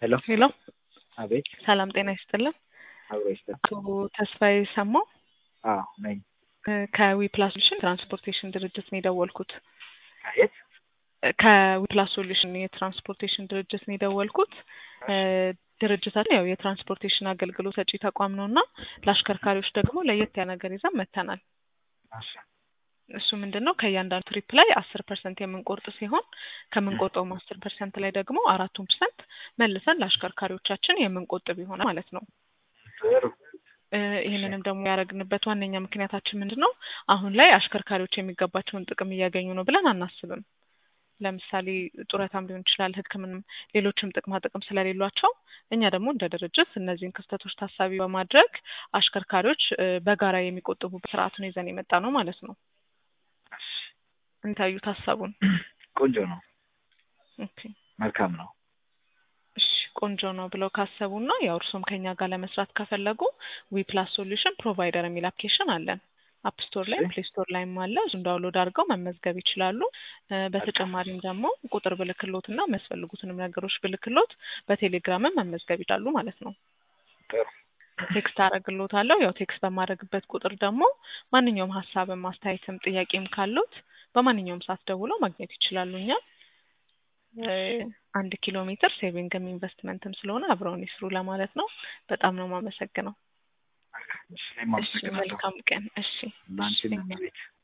ሄሎ ሄሎ አቤት ሰላም ጤና ይስጥልን። አብሮ ይስጥ አቶ ተስፋዬ ሰማው አዎ ነኝ ከዊፕላስ ሶሉሽን ትራንስፖርቴሽን ድርጅት ነው የደወልኩት። ከየት ከዊፕላስ ሶሉሽን የትራንስፖርቴሽን ድርጅት ነው የደወልኩት። ድርጅታችን ያው የትራንስፖርቴሽን አገልግሎት ሰጪ ተቋም ነው እና ለአሽከርካሪዎች ደግሞ ለየት ያለ ነገር ይዘን መጥተናል። እሺ እሱ ምንድን ነው ከእያንዳንዱ ትሪፕ ላይ አስር ፐርሰንት የምንቆርጥ ሲሆን ከምንቆርጠውም አስር ፐርሰንት ላይ ደግሞ አራቱን ፐርሰንት መልሰን ለአሽከርካሪዎቻችን የምንቆጥብ ይሆናል ማለት ነው። ጥሩ እ ይህንንም ደግሞ ያደረግንበት ዋነኛ ምክንያታችን ምንድን ነው? አሁን ላይ አሽከርካሪዎች የሚገባቸውን ጥቅም እያገኙ ነው ብለን አናስብም። ለምሳሌ ጡረታም ሊሆን ይችላል፣ ሕክምናም ሌሎችም ጥቅማ ጥቅም ስለሌሏቸው እኛ ደግሞ እንደ ድርጅት እነዚህን ክስተቶች ታሳቢ በማድረግ አሽከርካሪዎች እ በጋራ የሚቆጥቡበት ስርዓቱን ይዘን የመጣ ነው ማለት ነው። እሺ እንታዩት ሀሳቡን። ቆንጆ ነው ኦኬ መልካም ነው እሺ ቆንጆ ነው ብለው ካሰቡና ያው እርሶም ከኛ ጋር ለመስራት ከፈለጉ ዊፕላስ ሶሉሽን ፕሮቫይደር የሚል አፕሊኬሽን አለን። አፕ ስቶር ላይ እሺ። ፕሌይ ስቶር ላይም አለ። እሱን ዳውንሎድ አድርገው መመዝገብ ይችላሉ። እ በተጨማሪም ደግሞ ቁጥር ብልክሎት እና የሚያስፈልጉትንም ነገሮች ብልክሎት በቴሌግራምም መመዝገብ ይችላሉ ማለት ነው። ጥሩ ቴክስት አደርግሎታለሁ። ያው ቴክስት በማድረግበት ቁጥር ደግሞ ማንኛውም ሀሳብም አስተያየትም ጥያቄም ካሉት በማንኛውም ሰዓት ደውለው ማግኘት ይችላሉ። እኛ እ አንድ ኪሎ ሜትር ሴቪንግም ኢንቨስትመንትም ስለሆነ አብረውን ይስሩ ለማለት ነው። በጣም ነው የማመሰግነው። እሺ እኔም እሺ አመሰግናለሁ መልካም ቀን። እሺ ለአንቺም እሺ። ቤት